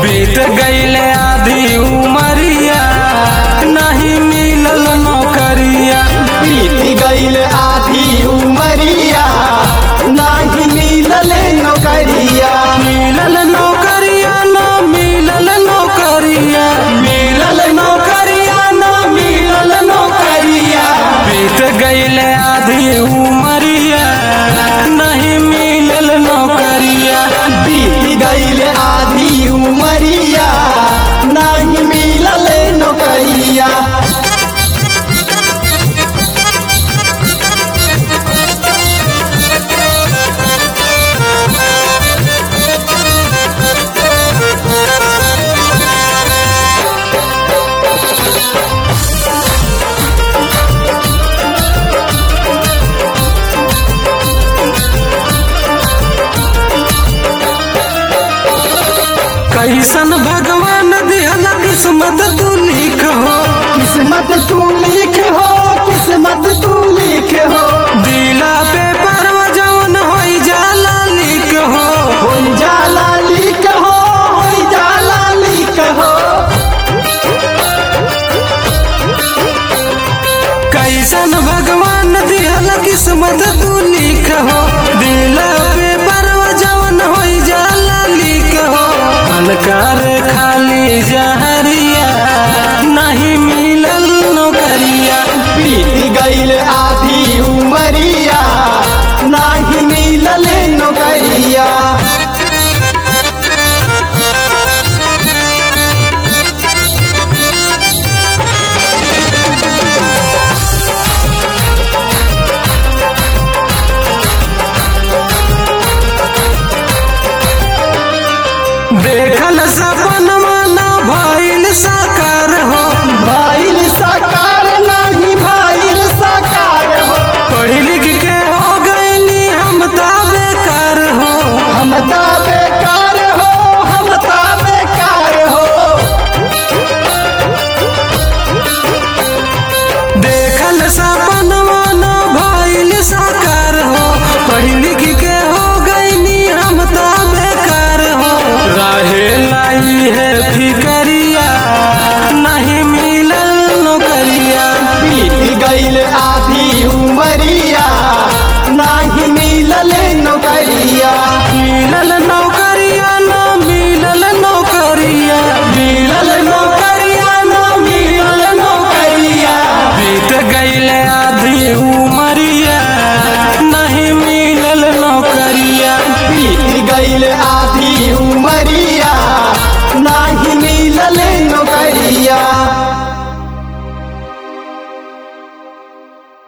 बीत गईले आधी उमरिया नहीं मिलल नौकरिया बीत गईल आधी उमरिया नाही मिलल नौकरिया मिलल नौकरिया न मिलल नौकरिया मिलल नौकरिया न मिलल नौकरिया बीत गईले आधी उमरिया नहीं मिलल नौकरिया बीत गईल आधी उमरिया नाही मिलल नौकरिया कैसन भगवान दिहल किस्मत तू लिख हो किस्मत तू लिख हो किस्मत तू लिख हो दिला पे परवा जवन होई जाला लिख हो होई जाला लिख हो होई जाला लिख हो कैसन भगवान दिहल किस्मत तू लिख हो दिला पे परवा जवन होई जाला लिख हो अनकार खाली जहरिया नहीं मिलल नौकरिया बीत गईल आधी उमरिया नाही मिलल नौकरिया देखल सपन माना भइल साकार हो भाईल साकार नाही भाईल साकार हो पढ़ लिख के हो गईली हम ता बेकार हो हम ता बेकार हो हम ता बेकार हो देखल सपन माना भइल साकार हो पढ़ लिख के हो गईली हम ता बेकार हो रहे लाई है फिकरिया नहीं मिलल नौकरिया बीत गईल आधी उमरिया नाही मिलल नौकरिया मिलल नौकरिया न मिलल नौकरिया मिलल नौकरिया न मिलल नौकरिया बीत गईले आधी उमरिया नहीं मिलल नौकरिया बीत गईल आधी उमरिया नाही मिलल नौकरिया